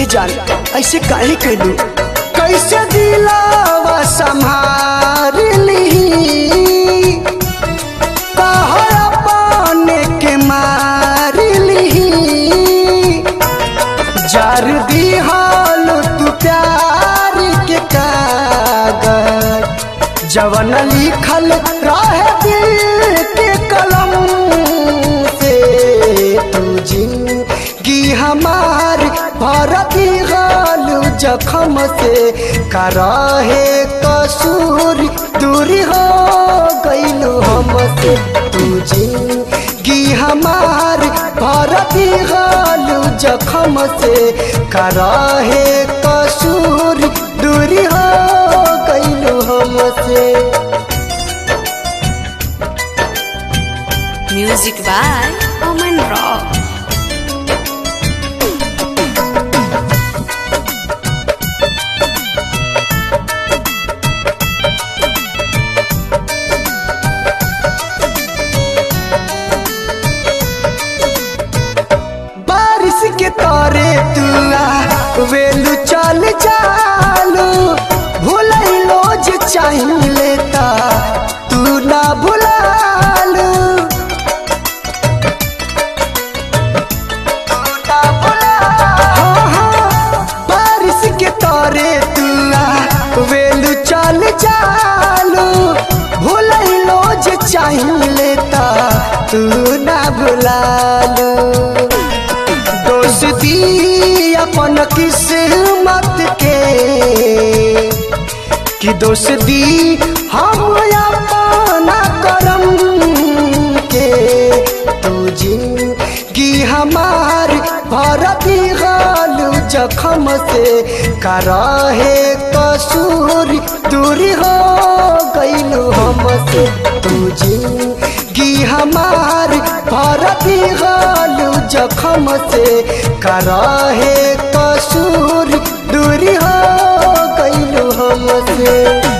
जान ऐसे काहे कैलू कैसे दिलावा संभार ली कहो अपने के मार ली जार दिहाल तू प्यार के कागज जवन लिखल रहे दिल के कलम से तू जिंदगी हमार भरती गालू जखम से कराहे कसूर दूरी हो गईलू हमसे तू जिंदगी हमार भरती गालू जखम से कराहे कसूर दूरी हो गईलू हमसे Music by Oman Rock. बारिश के तारे तुआ वेलू चल चालू भूलैलो जे चाहिए ता तू ना भुलालू तू ना भुलालू। हाँ, हाँ, बारिश के तारे तुआ वेलू चल चालू भूलैलो जे चाहिए ता तू ना भुलालू दोस्ती अपन किस्मत के कि दोस्ती हम अपना करम के तू जिंदगी हमार भरती गालू जखम से कराहे कसूर दूरी हो गईलू हमसे तू जिंदगी हमार भरती गालू जखम से कराहे कसूर दूरी हो गईलू हमसे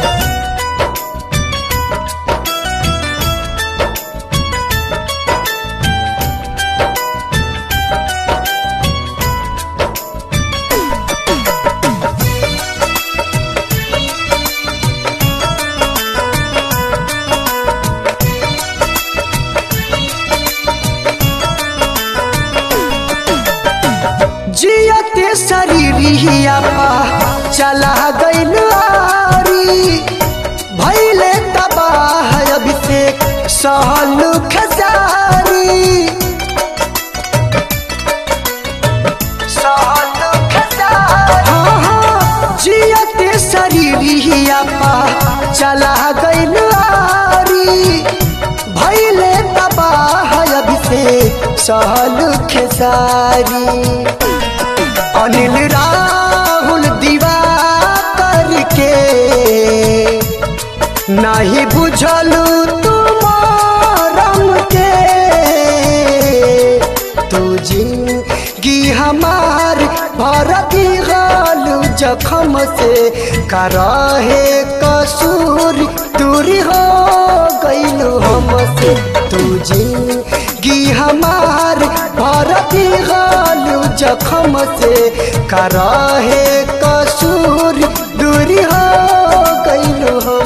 जियते शरीरिया पा चला गइल आरी भैले तबाह अभिषेक सहल खजारी सहल खजारी हाँ, हाँ, जियते शरीरिया पा चला गइल आरी भैले तबाह अभिषेक सहल खेसारी अनिल राहुल दीवा करके नहीं बुझलू तुम के तू जिंदगी हमार भरती गालू जखम से कराहे कसूर दूरी हो गईलू हमसे तू जिंदगी हमार भरती गालू जखम से कराहे कसूर दूरी हो गईलू हम